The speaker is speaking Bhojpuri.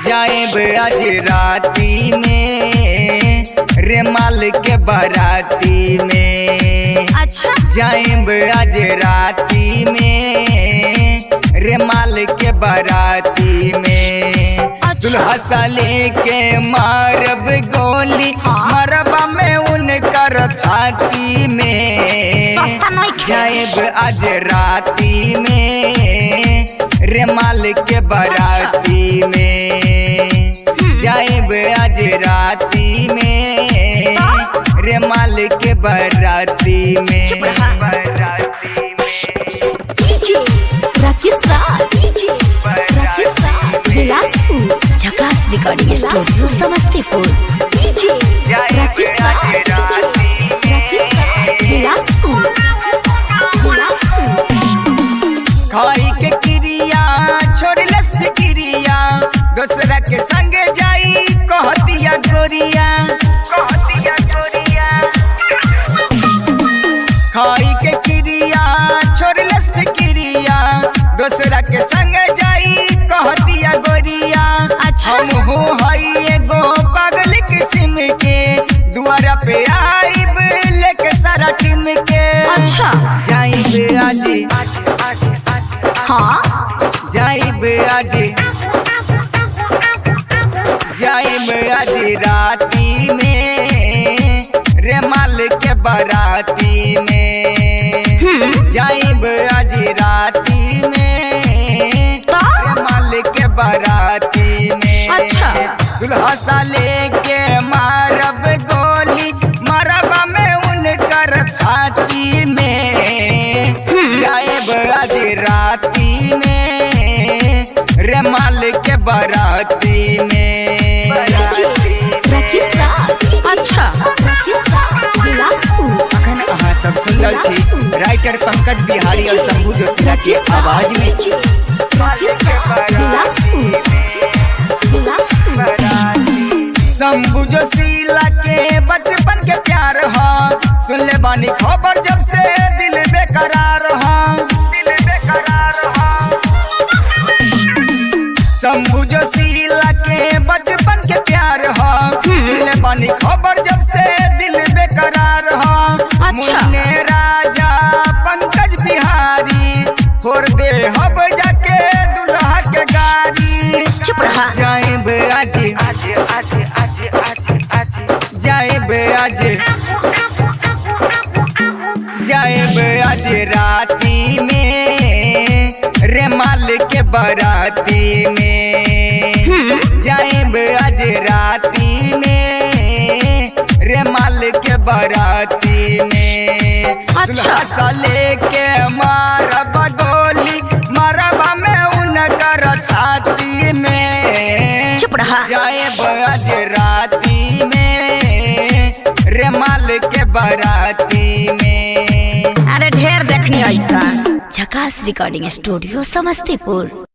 जाएब आज राती में रे माल के बाराती में अच्छा जाएब आज राती में रे माल के बाराती में अच्छा। दुल्हा साले के मारब गोली हाँ। मरबा में उनकर छाती में सस्ता नहीं खे जाएब आज राती में रे माल के बाराती में जाएब आज राती में रे माल के बाराती में चुप रहा। बाराती में डीजे राकेश राज डीजे राकेश राज बिलासपुर झकास recording studio Samastipur DJ Rakesh Raj DJ Rakesh Raj Bilaspur Bilaspur खाई के क्रिया छोड़लस फिक्रिया दूसरा के संग जाई कहतिया गोरिया कहतिया गोरिया खाई के क्रिया छोड़लस फिक्रिया दूसरा के संग जाई कहतिया गोरिया अच्छा। हम हो हई एगो पागल किस्म के दुआरा पे आइब लेके सारा टीम के अच्छा जाइब आज हाँ जाइब आज जाइब आज राती में रे माल के बाराती में जाइब आज राती में तो? रे माल के बाराती में अच्छा। दुल्हा साले के मारब गोली मारब में उनकर छाती में जाएब आज राती में रे माल के बाराती में राकेश राज अच्छा राकेश राज बिलासपुर अखन अहाँ सब सुन रहल छी राइटर पंकज बिहारी और शंभू जोशीला के आवाज में राकेश राज बिलासपुर बिलासपुर शंभू जोशीला के बचपन के प्यार हा सुन ले बानी खबर जब से दिल बेकरार हा दिल बेकरार हा शंभू जोशीला के बचपन के प्यार हा सुन ले बानी खबर जब से दिल बेकरार हा अच्छा। मुन्ने राजा पंकज बिहारी फोड़ दे हब जाके दुल्हा के गाड़ी चुप रहा जाएब आज जाएब आज जाएब आज राती में रे माल के बाराती में जाएब आज राती में रे माल के बाराती में अच्छा। दुल्हा साले के मारब गोली मारब में उनकर छाती में चुप रहा जाएब आज राती में रे माल के बाराती में अरे ढेर देखनी ऐसा झकास रिकॉर्डिंग स्टूडियो समस्तीपुर